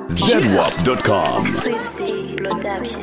ZWAP.com. Swipsy Production.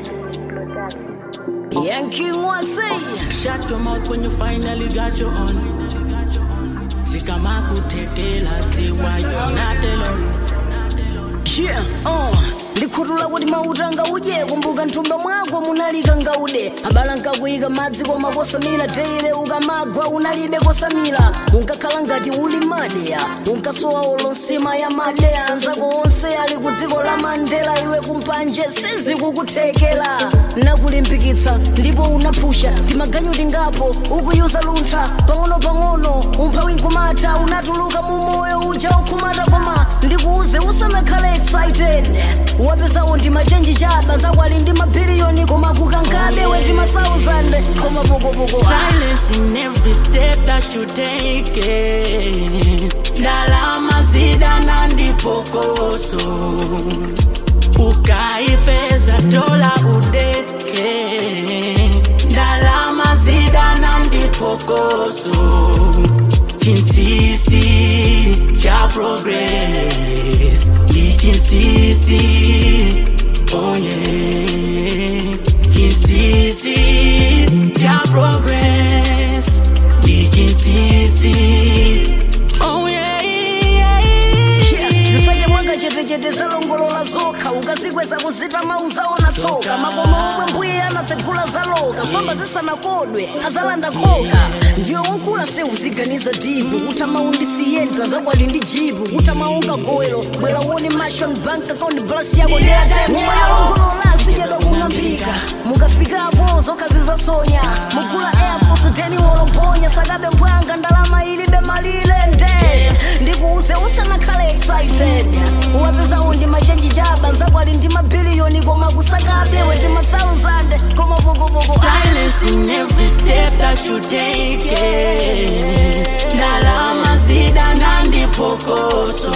Yankee one say, shut your mouth when you finally got your own. Sikamakuthekela tsiwa you're not alone. Yeah, uh. ndikhutula kuti mautanga uje kumbuka nthumba mwako munalika ngaude abala nkakuyika madzi koma kosamira teire ukamagwa unalibe kosamira unkakhala ngati uli madeya unkasowa olonsima ya madeya anzako onse ali ku dziko la mandela iwe kumpanje sizikukuthekela nakulimbikitsa ndipo unaphusha timaganyu tingapo ukuyuza luntha pang'ono-pang'ono umphawi nkumata unatuluka mu moyo uja ukhumata koma ndikuuze usanakhale excited wapesawo ndi machenji chaba zakwali ndi mabiliyoni koma kukankabe weti ma 1000 koma pokopoko Silence in every step that you take. Ndalama zidana ndipokoso ukaipeza dola udeke ndalama zidana ndipokoso chinsisi cha progress ndi chinsisi oye chinsisi cha progress ndi chinsisi oye zisanye mwanga chetechete zalongolola zokha ukazikweza kuzita mauzaona tsoka makoma omwe mbuye anatsegula zaloka somba zisanakodwe azalanda khoka ndiyo unkula se uziganiza dipu kutama undisiyenta zakwali ndi jipu kutama unga gowelo bwera uone mashon bank account blasi yako ndeyataimumayalongolola sichedwa kung'ambika mukafikapo zokhazi zasonya mugula air force deni wolomponya sakabe mbwanga ndalama ilibe malire nde ndikuuze usanakhale excited uwapezawo ndi machenji chaba nzakwali ndi mabiliyoni koma kusakabe weti ma 1000 koma pokopoko Silence in every step that you take. Ndalama zidana ndipokoso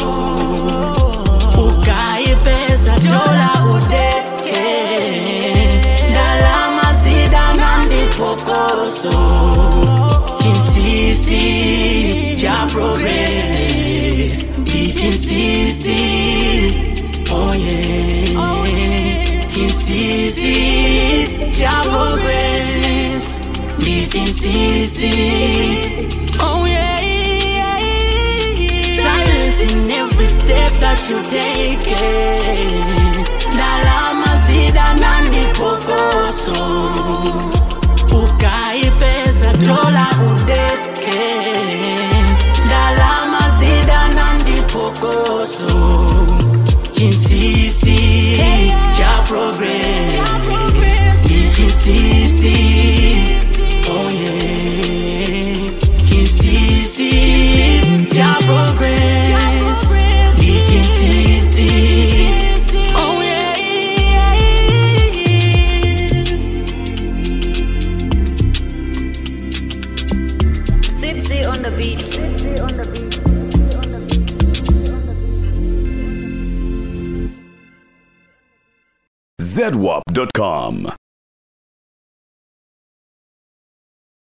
ukaipeza dola udeke ndalama zidana ndipokoso chinsisi cha progress ndi chinsisi oye chinsisi cha progress ndi chinsisi oye silence in every step that you take ndalama zidana ndipokoso ukaipeza dola udeke ndalama zidana ndipokoso chinsisi cha progress ndi chinsisi oye chinsisi cha progress ndi chinsisi oye Swipsy on the beat. ZWAP.com.